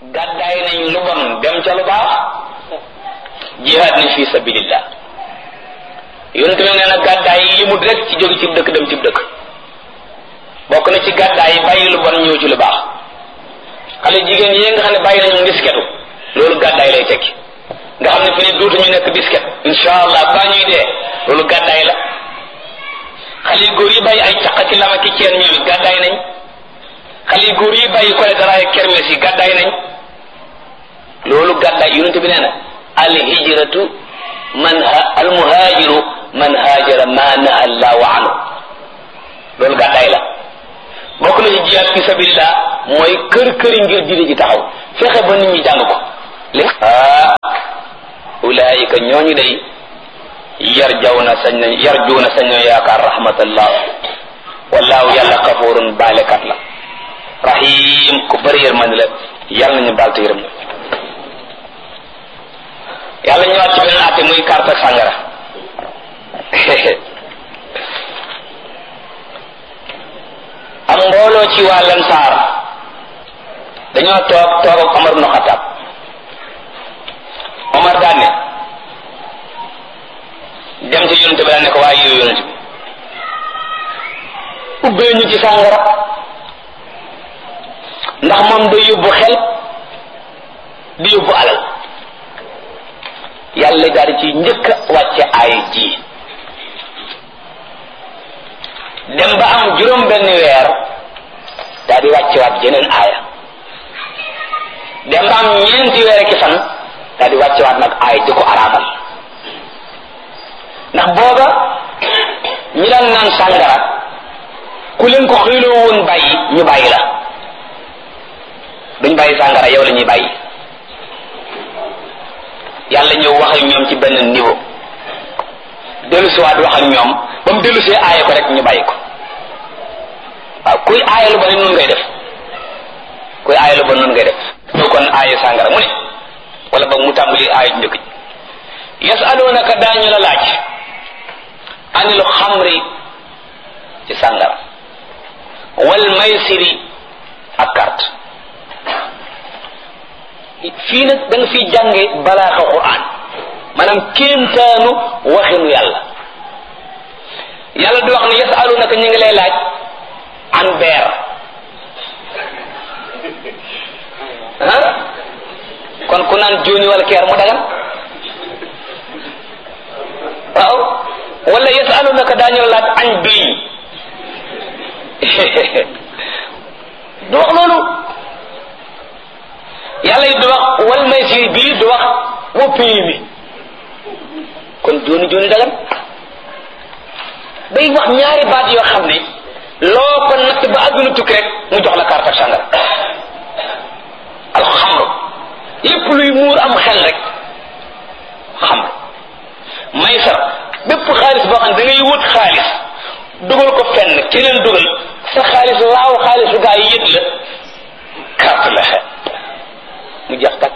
gàddaay nañ lu bon dem ca lu baax jihaad nañ fi sabilillah yonent bi nee na gàddaay yi limut rek ci jóge ci dëkk dem ci dëkk bokk na ci gàddaay yi bàyyi lu bon ñëw ci lu baax xale jigéen yi nga xam ne bàyyi nañu disketu loolu gàddaay lay tekki nga xam ne fi ne dootuñu nekk disket insha allah baa ñuy dee loolu gàddaay la xale yu góor yi bàyyi ay caq ci lama ki ceen ñoom it gàddaay nañ xale yu góor yi bàyyi kole daraay kermes yi gàddaay nañ loolu gàddaay yonent bi nee na al hijratu man al muhajiru man hajara ma naha allahu anhu loolu gàddaay la bokk na ci jihaad fi sabilillah mooy kër këri ngir diine ji taxaw fexe ba nit ñi jàng ko li ah ulaayika ñooñu day yarjawna sañ nañ yarjuuna sañ nañ yaakaar rahmatallah wallaahu yàlla xafurun baalekat la rahim ku bëri yërmande la yàlla nañu baal te yërëm na yàlla ñëwaat ci beneen àtte muy carte ak sàngara am mbooloo ci waa Lansaar dañoo toog toog ak Omar ibn Xattaab Omar daan ne dem ci yonent bi daan ne ko waaye yow yonent bi ubbee ñu ci sàngara ndax moom day yóbbu xel di yóbbu alal yàlla daal di ci njëkk a wàcce aay ji dem ba am juróom benn weer daal di wàcce waat jeneen aaya dem ba am ñeenti weer ki fan daal di wàcce waat nag aay di ko araamal ndax booba ñi daan naan sàngara ku leen ko xëyloo woon bàyyi ñu bàyyi la duñ bàyyi sàngara yow la ñuy bàyyi yàlla ñëw wax ak ñoom ci benn niveau dellu siwaat wax ak ñoom ba mu dellu see aaye ko rek ñu bàyyi ko waaw kuy aaye lu ba ne noonu ngay def kuy aaye lu ba noonu ngay def ñëw kon aaye sàngara mu ne wala ba mu tàmbali aaye njëkk ji yasalunaka daañu la laaj anil xamri ci sàngara wal maysiri ak carte fii nag da nga fiy jànge balaaxa quran maanaam kéemtaanu waxinu yàlla yàlla di wax ne yasalunaka ñu ngi lay laaj an beer ah kon ku naan jóoni wala keer mu dagan waaw wala yasalunaka daañu laaj añ biy du wax loolu yàlla yi du wax wal maysir bii du wax wa pii mi kon jooni jooni dagan day wax ñaari baat yoo xam ne loo ko natt ba àdduna tukki rek mu jox la carte ak sàngara alxamru lépp luy muur am xel rek xamru maysar bépp xaalis boo xam ne da ngay wut xaalis dugal ko fenn keneen dugal sa xaalis laaw xaalisu gaa yi yët la carte la mu jeex tak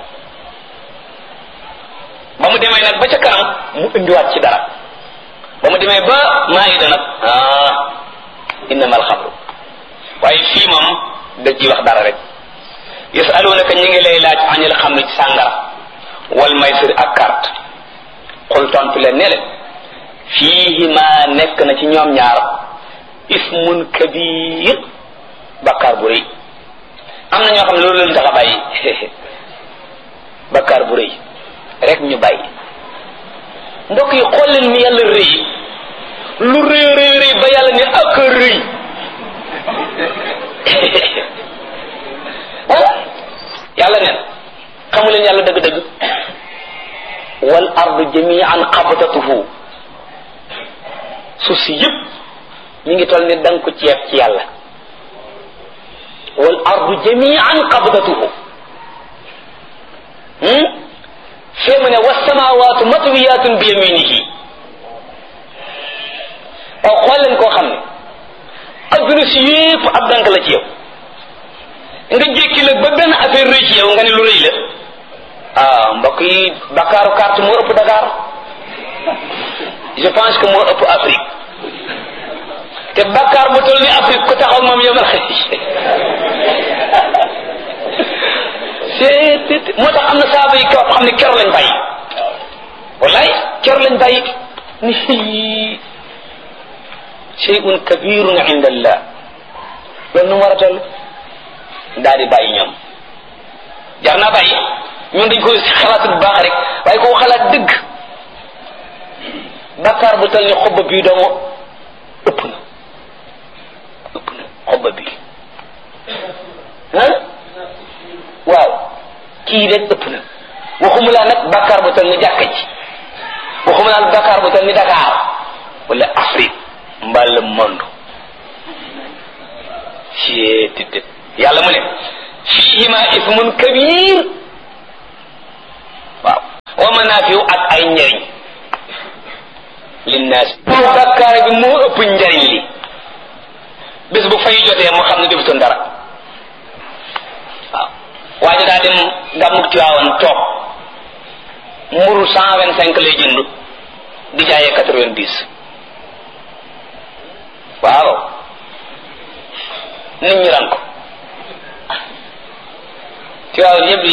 ba mu demee nag ba ca kanam mu indiwaat ci dara ba mu demee ba maayida nag ah innama alxamru waaye fii moom da ci wax dara rek yasalunaka ñi ngi lay laaj anil xamri ci sàngara wal maysir ak carte xul tontu leen ne leen fiihima nekk na ci ñoom ñaar ismun kabir bakkaar bu rëy am na ñoo xam ne loolu leen tax a bàyyi bakkaar bu rëy rek ñu bàyyi mbokk yi xool leen ni yàlla rëy lu rëy rëy rëy ba yàlla ne ak rëy ah yàlla neen xamu leen yàlla dëgg-dëgg wal ardu jamian qabdatuhu suuf si yëpp mi ngi toll ni danga ko ceeb ci yàlla wal ardu jamian qabdatuhu fee mu ne wasamawaatu matwiyatun bi yaminihi waaw xool leen koo xam ne adduna si yépp ab dank la ci yow nga jékki nag ba benn affaire rëy ci yow nga ne lu rëy la ah mbokk yi Bakaaru carte moo ëpp Dakar je pense que moo ëpp Afrique te Bakar bu toll ni Afrique ku taxaw moom yomal xëy moo tax am na saaba yi kaw xam ne kero lañ bàyyi wallaay kero lañ bàyyi ni shay'un kabirun inda allah loolu nu mu war a toll daal di bàyyi ñoom jar naa bàyyi ñun dañ ko xalaat bu baax rek waaye koo xalaat dëgg bakkaar bu tal ni xobba bii doomu ëpp na ëpp na xobba bii ah waaw kii rek ëpp na waxuma laa nag bakkaar bu tal ni jàkka ji waxuma laa bakkaar bu tal ni Dakar wala Afrique mbaa le monde ci tëdd yàlla mu ne fihima ismun kabir waaw wa manafiu ak ay njariñ linnaas bakkaar bi moo ëpp njariñ li bés bu fay jotee moo xam ne defutoon dara waaw waaye daa dem gàmmug Tiwaawan toog mburu cent vingt cinq lay jënd di jaayee quatre vingt dix waaw nit ñi ran ko Tiwaawan yëpp